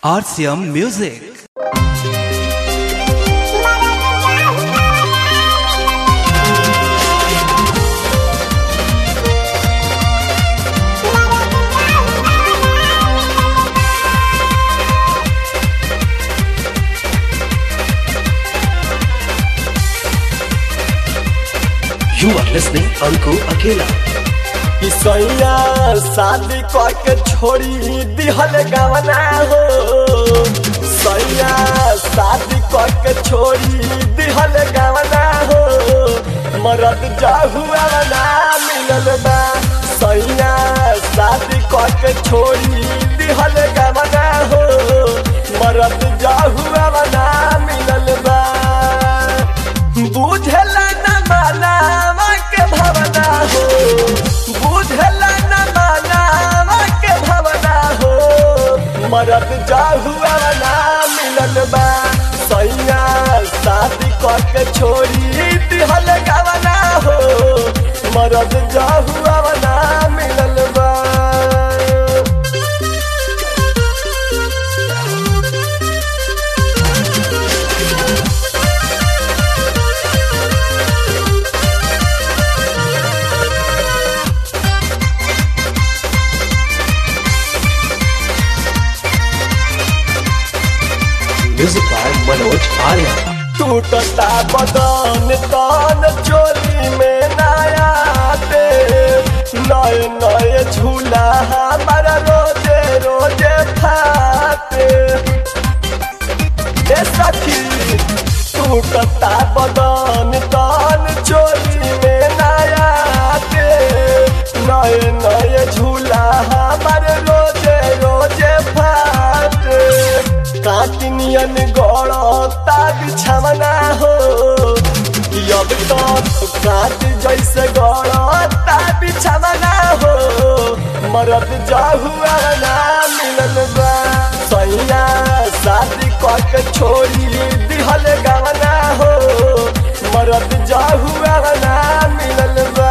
RCM Music. You are listening Anku Akela. सैया शादी करके छोड़ी दिहल गवना हो सैया शादी करके छोड़ी दिहल गवना हो मरद जाहुआ ना मिलल बा सैया शादी करके छोड़ी दिहल गवना हो मरद जाहुआ ना मिलल बा बुझला न मानावा के भवना हो बुझला न मानावा के भवना हो मरद जाहुआ ना मिलल बा सैया शादी करके छोड़ी दिहल गवना हो मरद जाहुआ ना मिलल बा Music by Manoj Arya. टूटता बदन तन चोली में नया दे नए नए झूला हमारा रोजे रोजे फाते ए सखी टूटता बदन तन चोली में नया दे नए नए झूला हमारे रोजे रोजे फाते काटिनियन गड़ता बिछवना हो अब तो काट जैसे गड़ता बिछवना हो मरद जाहुआ ना मिलल बा सैया शादी करके छोड़ी दिहल गवना हो मरद जाहुआ ना मिलल बा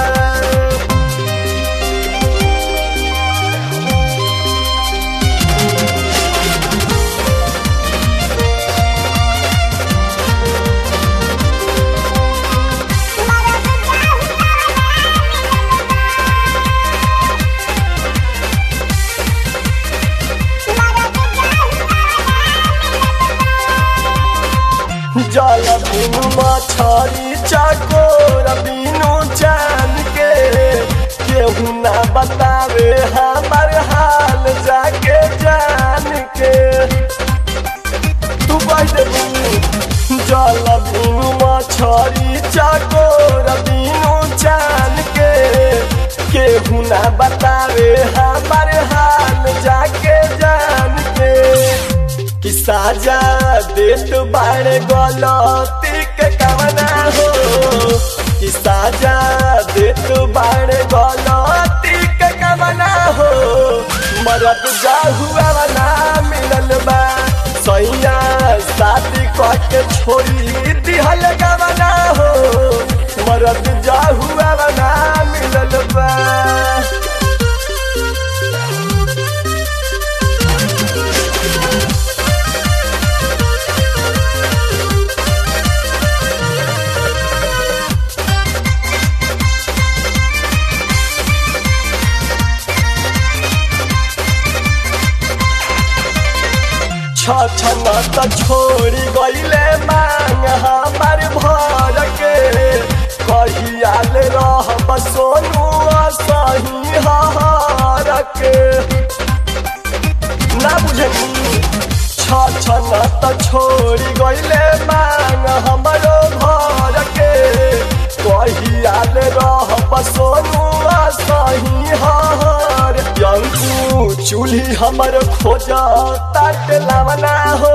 जल बिनु मछरी चकोर बिनु जान के केहू ना बतावे हमार हाल जाके जान के तू कह देबू जल बिनु मछरी चकोर बिनु जान के केहू ना बतावे हमार हाल जाके जान के कि साजा देत बाड़े गलती के कवना हो कि साजा देत बाड़े गलती के कवना हो मरद जाहुआ ना मिलल बा सैया शादी करके छोड़ी दिहल गवना हो मरद जाहुआ ना मिलल बा छछन त छोड़ी गईले मांग हमार भर के कहियाल रह सोनू सही हर के ना बुझनी छछन त छोड़ी गईले मांग हमरो घर के कहियाल रह सोनू सही हर यंकू चूल्ही हमर खोज ताट लावना हो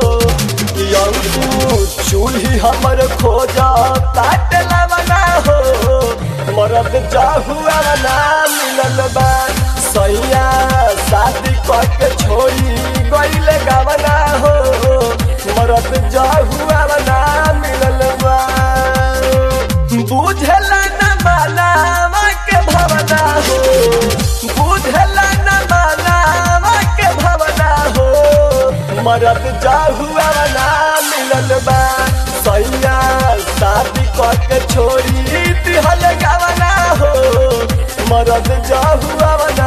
यंकू चूल्ही हमर खोज ताट लावना हो मरद जाहुआ ना मिलल बा सैया शादी करके छोड़ी गईले गवना हो मरद जाहुआ ना मिलल बा बुझला न मानावा के भवना हो बुझला न मानावा के भवना हो मरद जाहुआ ना मिलल बा सैया शादी करके छोड़ी दिहल गवना हो मरद जाहुआ